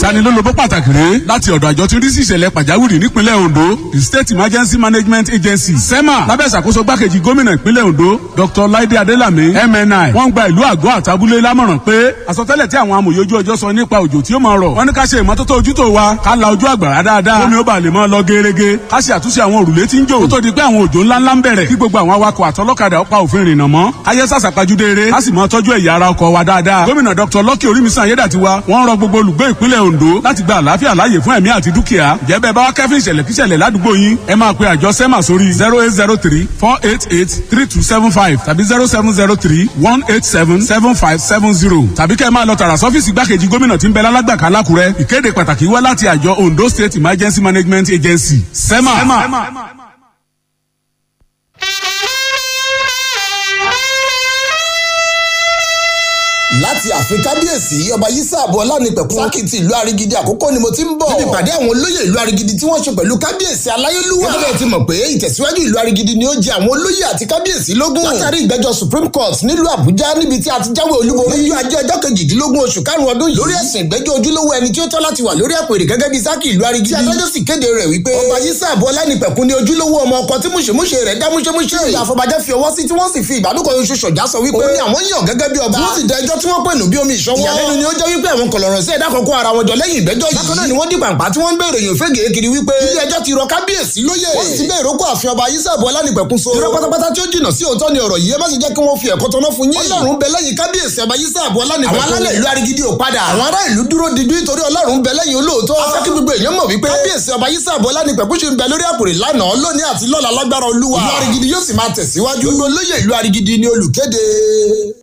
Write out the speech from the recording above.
ìtanilólobó pàtàkì rèé láti ọ̀dọ̀ àjọ tí ń rí sí ìṣẹ̀lẹ̀ pàjáwìrì nípínlẹ̀ Ondo the State Emergency Management Agency SEMA lábẹ́ ìṣàkóso gbákejì gómìnà ìpínlẹ̀ Ondo Dr. Laide Adelami MNI wọ́n gba ìlú àgọ́ àtàbúlé lámọ̀ràn pé àsọtẹ́lẹ̀ tí àwọn amòye ojú ọjọ́ sọ nípa òjò tí ó máa rọ̀ wọ́n ní ká ṣe ìmọ́tótó ojútó wa ká la ojú àgbàrá dáadáa kómi ó bàa lè máa lọ gerege ká ṣe àtúnṣe àwọn òrùlé tí ń jò kó tó di pé àwọn òjò ńláńlá ń bẹ̀rẹ̀ kí gbogbo àwọn awakọ̀ àtọlọ́kadà ó pa òfin rìnnà mọ́ ayé sàṣàpajúdé eré ká sì máa tọ́jú ẹ̀yà ara ọkọ̀ wa dáadáa gómìnà Dr. Lucky Orímisan Ayédàtiwa wọ́n rọ gbogbo olùgbé ìpínlẹ̀ Ondo láti gba àlàáfíà láàyè fún ẹ̀mí àti dúkìá jẹ́ bẹ́ẹ̀ bá wá kẹ́fín ìṣẹ̀lẹ̀ kíṣẹ̀lẹ̀ ládùúgbò yín ẹ máa pe àjọ SEMA sórí zero eight zero three four eight eight three two seven five tàbí zero seven zero three one eight seven seven five seven zero tàbí kẹ́ ẹ máa lọ tààrà sọ́fíìsì gbákejì gómìnà tí ń bẹ lálágbàká lákùrẹ́ ìkéde pàtàkì wá láti àjọ Ondo State Emergency Management Agency SEMA. SEMA. láti ààfin kábíyèsí ọba yísà àbọ̀ ọlánipẹ̀kun sákìtì ìlú arigidi àkókò ni mo ti ń bọ̀. níbi ìpàdé àwọn olóyè ìlú arigidi tí wọ́n ṣe pẹ̀lú kábíyèsí aláyélúwà. gẹ́gẹ́ ti mọ̀ pé ìtẹ̀síwájú ìlú arigidi ni ó jẹ àwọn olóyè àti kábíyèsí lógún. látàrí ìgbẹ́jọ́ supreme court nílùú àbújá níbi tí a ti jáwé olúborí. lójú ajé ọjọ́ kejìdínlógún oṣù karùn-ún ọdún yìí. lórí ẹ̀sìn ìgbẹ́jọ́ ojúlówó ẹni tí ó tọ́ láti wà lórí àpèrè gẹ́gẹ́ bí sákì ìlú arigidi. tí adájọ́ sì kéde rẹ̀ wípé. ọba yísà àbọ̀ ọlánipẹ̀kun ni ojúlówó ọmọ ọkọ tí múṣemúṣe rẹ̀ dá múṣemúṣe. ìyá àfọbàjẹ́ fi ọwọ́ sí tí wọ́n sì fi ìbádùkọ oṣù ṣọ̀já sọ wípé. òun ni àwọn yàn gẹ́gẹ́ bí ọba. wọ́n sì da ẹjọ́ tí wọ́n pè nù bí omi ìṣọwọ́. ìyàlẹ́nu ni ó jẹ́ wípé àwọn kọ̀lọ̀rọ̀ sí ẹ̀dá kọ̀ọ̀kan ara wọn jọ lẹ́yìn ìgbẹ́jọ́ yìí. bákan náà ni wọ́n di pàǹpá tí wọ́n ń béèrè yòó fẹ́gẹ̀ẹ́ kiri wípé. ilé ẹjọ́ ti rọ kábíyèsí lóyè. wọ́n sì ti bẹ́ẹ̀ rókò àfin ọba ayísàbọ̀ ọlánìpẹ̀kun so. irọ́ pátápátá tí ó jìnnà sí òótọ́ ni ọ̀rọ̀ yìí ẹ má ṣe jẹ́ kí wọ́n fi ẹ̀kọ́ tọ́ná fún yín. ọlọ́run bẹ lẹ́yìn kábíyèsí ọba ayísàbọ̀ ọlánìpẹ̀kun. àwọn alálẹ̀ ìlú arigidi ò padà. àwọn ará ìlú dúró didu nítorí ọlọ́run bẹ lẹ́yìn olóòótọ́. afẹ́ kí gbogbo èèyàn mọ̀ wípé kábíyèsí ọba ayísàbọ̀ ọlánìpẹ̀kun ṣe ń bẹ lórí àpòrè lánàá lónìí àti lọ́la lágbára olúwa. ìlú arigidi yóò sì máa tẹ̀síwájú. gbogbo olóyè ìlú arigidi ni olùkéde.